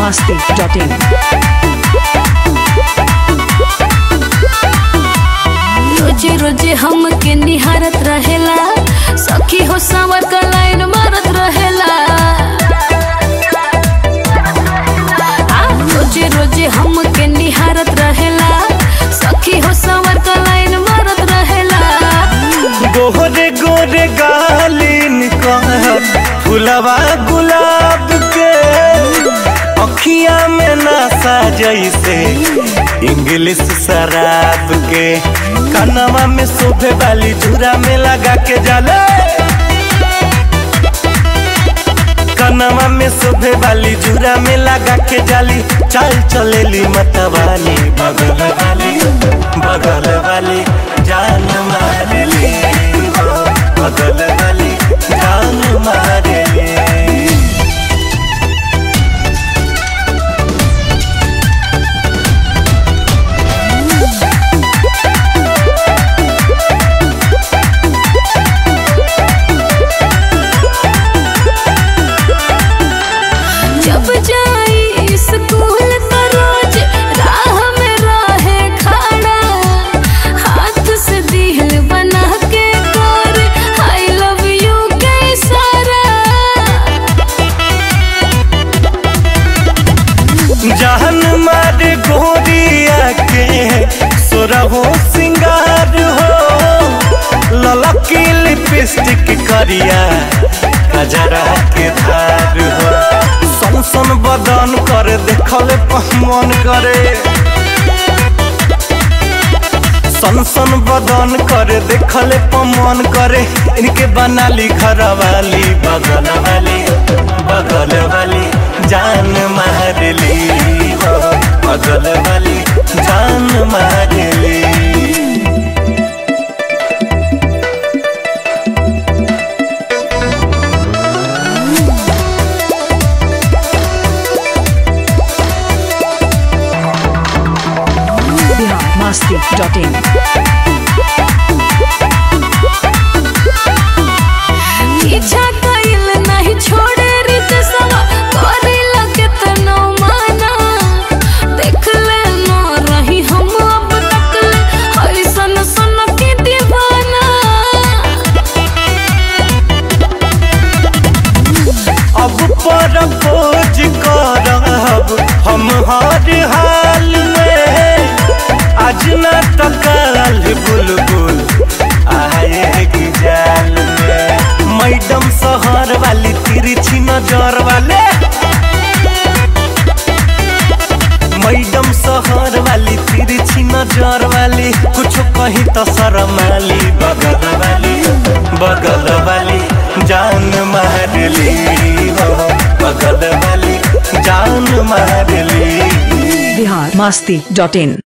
masti.in. रोजे रोजे हमके निहारत रहेला सखी हो सावर का लाइन मारत रहेला आ, रोजे रोजे हमके निहारत रहेला सखी हो सावर का लाइन मारत रहेला गोरे गोरे गालिन कहत फुलवा गुलाब के अखिया में नशा जैसे इंग्लिश शराब के कनवा में शोभे वाली झूरा में लगा के जाले कनवा में शोभे वाली झूरा में लगा के जाली चल चलेली मतवाली बगल वाली बगल वाली जान मारली हो, बगल वाली जान मारली जब जाई स्कूल तो रोज राह में रहे खड़ा हाथ से दिल बना के कर आई लव यू के इशारा जान मार गोरिया के सोरहो सिंगार हो ललकी लिपस्टिक करिया कजरा के धार हो सन सन बदन कर देखल मन करे सन सन बदन करे देखल मन करे इनके बनाली घर वाली बगल वाली बगल वाली जान मारली हो बगल वाली जान मारली Bihar masti.in. पीछा कइल नहीं छोड़े रित सवा करे लगे तनो माना देख ले न रही हम अब तक ले ऐसन सन के दीवाना अब पर खोज करब हम हर हाल में आज न तो कल बुलबुल आएगी जाल में मैडम शहर वाली तिरछी नजर वाले मैडम शहर वाली तिरछी नजर वाली कुछ कहीं तो शरमाली बगल वाली बगल वाली जान मारली हो बगल वाली जान मारली Bihar masti.in.